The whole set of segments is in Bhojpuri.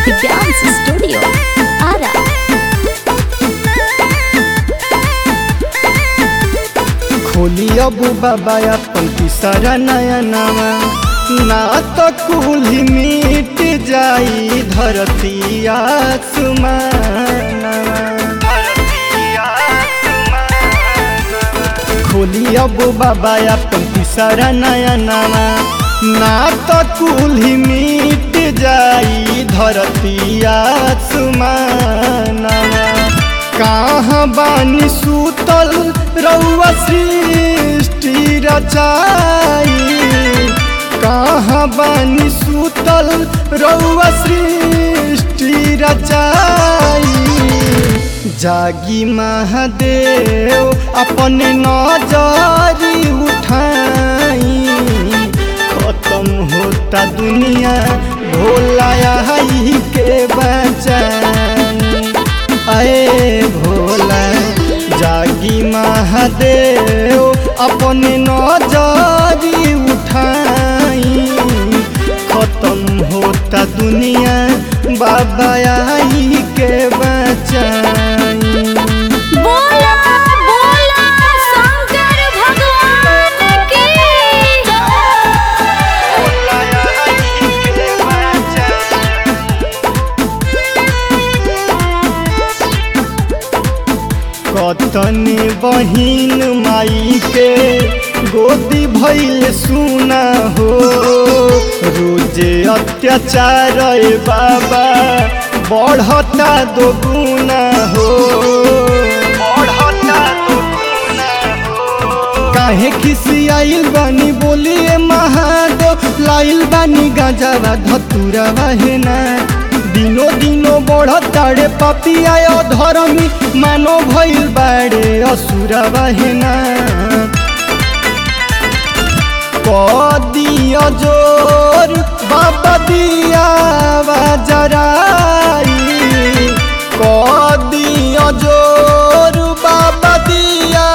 Dance Studio. Ara. खोली अब बाबा अपन तीसरा नया नवा ना तो कुली मिट जाई धरती आसमानवा खोली अब बाबा अपन तीसरा नया नवा ना तो कुली मिट जाई धरती आसमानवा कहाँ बानी सूतल रउआ सृष्टि रचाई कहाँ बानी सूतल रउआ सृष्टि रचाई जागी महादेव अपने नजरी उठाई खत्म होता दुनिया भोला आई के बचाई अरे भोला जागी महादेव अपने नजरी उठाई खत्म होता दुनिया बाबा आई के बचाई बोला बोला शंकर भगवान की कतनी बहिन माई के गोदी भैल सुना हो रोजे अत्याचार ए बाबा बढ़ता दो गुना हो बढ़ता दो काहे खिसी आइल बानी बोलिए महादेव लाइल बानी गांजावा धतुरावा है ना दिनो दिनो बढ़ताड़े पपिया धर्मी मानो भइल बाड़े असुरावा है ना कदिया जोर बाबा दिया जराई कदिया जोर बाबा दिया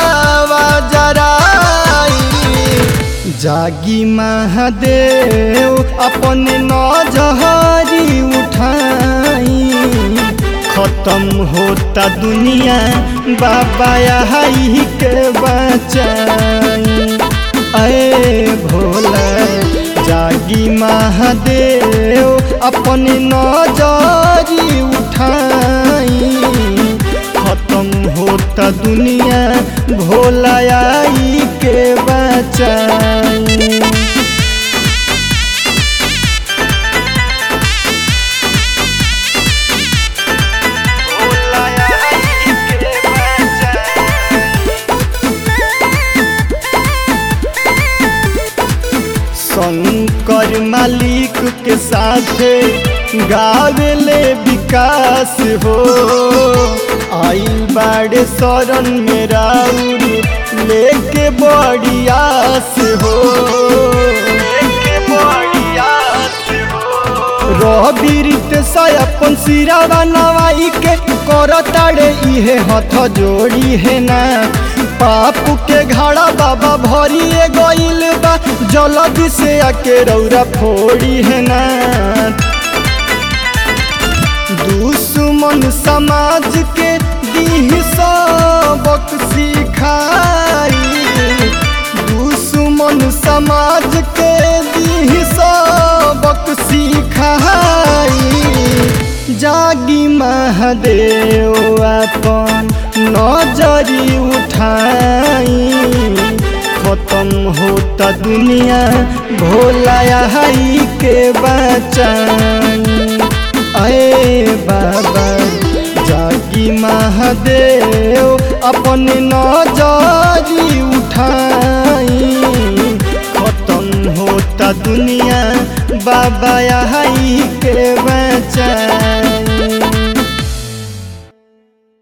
जराई जागी महादेव अपने नजहरी उठाई खत्म होता दुनिया बाबा आई के बचाई अरे भोला जागी महादेव अपने नजरी उठाई खत्म होता दुनिया भोला आई के बचाई शंकर मालिक के साथ गावेले विकास हो आइल बाड़े शरण में राउर लेके बड़ी आस हो रबीरित अपन सिरावा नवाई के करताड़े इहे हथ जोड़ी है ना पापू के घाड़ा बाबा भरिए गइल बा जल्दी से आके रौरा फोड़ी है ना दुश्मन समाज के दीह सबक सिखाई दुश्मन समाज के दीह सबक सिखाई जागी महादेव अपन नजरी उठाई खत्म होता दुनिया भोला आई के बचाई अरे बाबा जागी महादेव अपने नजरी उठाई खत्म होता दुनिया बाबा आई के बचाई